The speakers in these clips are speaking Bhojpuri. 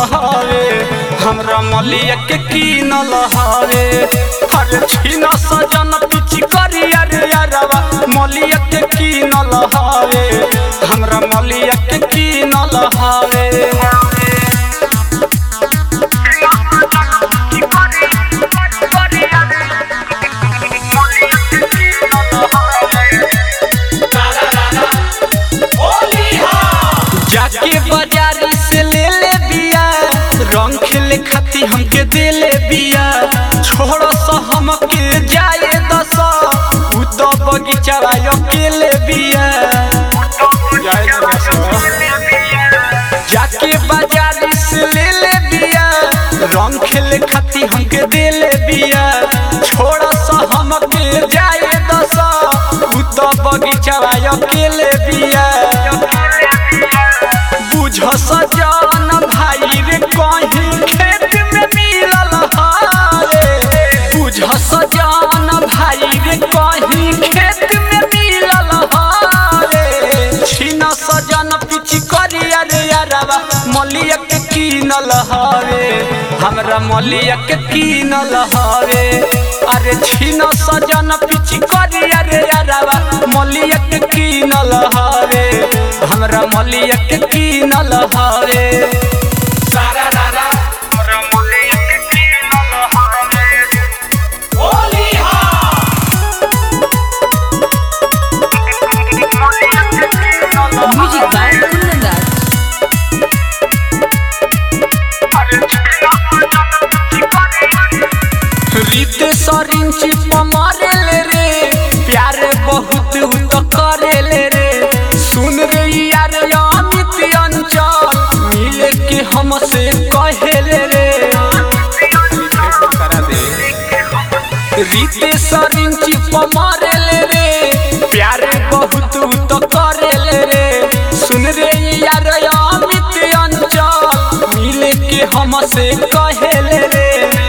हवे हमरा मलिया के कीनल हवे अरे छीन सजन पिची करी अरे यारवा मलिया के कीनल हवे हमरा मलिया के कीनल हवे जाके बाजारी से ले ले बिया रंग खेले खाती हमके दे ले बिया छोड़ सा हमके जाए दस उ तो बगीचा अकेले बिया जाए दस जाके बाजारी से ले ले बिया रंग खेले खाती हमके दे ले बिया छोड़ सा हमके जाए दस उ तो बगीचा अकेले बिया बुझ सजन भाई रे कहीं खेत में मिलल हारे बुझ सजन भाई रे कहीं खेत में मिलल हारे छीन सजन पिची करी अरे यारवा मलिया के कीनल हवे हमरा मलिया के कीनल हवे अरे छीन सजन पिची करी अरे यारवा मलिया के कीनल हवे हमरा मलिया के कीनल हवे सारा रारा हमरा मलिया के कीनल हवे Holi Music by Kundan Das. रीते सरिंची पमारेल रे प्यार बहुत उ तो करेल रे सुन रे यार अमित अंचल मिले के हमसे कहेल रे रीते सरिंची पमारेल रे प्यार बहुत उ तो करेल रे सुन रे यार अमित अंचल मिले के हमसे कहेल रे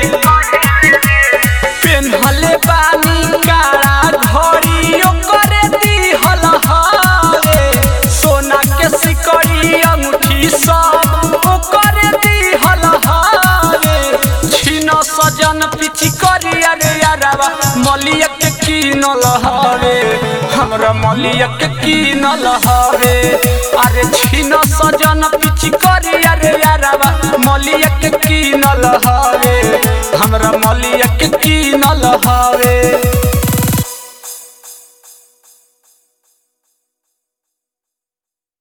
पेन्हले बानी काला घड़ी ओकरे दिहल हवे सोना के सिकड़ी अंगूठी सब ओकरे दिहल हवे छीन सजन पिची करी अरे यारवा मलिया के कीनल हवे हमरा मलिया के कीनल हवे अरे छीन सजन पिची करी अरे यारवा मलिया के कीनल हवे हमरा मलिया के कीनल हवे